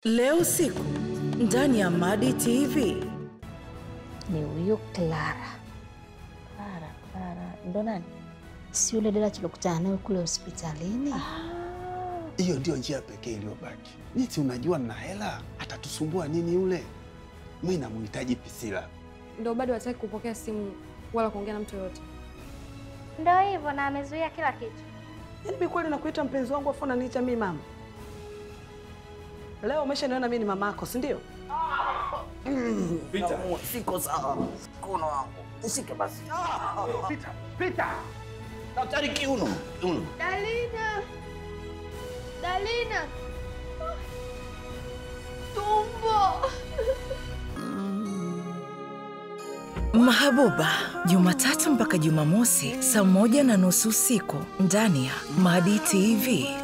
Leo usiku ndani ya Madi TV. ni huyo Clara. Clara, Clara ndo nani? Si yule dada tulikutana naye kule hospitalini? Hiyo ndio njia pekee iliyobaki. Niti, unajua na hela, atatusumbua nini yule? Mi namhitaji Pisila. Ndo bado hataki kupokea simu wala kuongea na mtu yoyote. Ndo hivyo na amezuia kila kitu. Yaani mimi kweli nakuita mpenzi wangu afu unaniita mimi mama? Leo umeshaniona mimi ni mama yako, si ndio? Siko sawa. Mkono wangu. Nishike basi. Pita, pita. Daktari kiuno. Kiuno. Dalina, Dalina, tumbo. Mahabuba, Jumatatu mpaka Jumamosi saa moja na nusu usiku ndani ya Madi TV.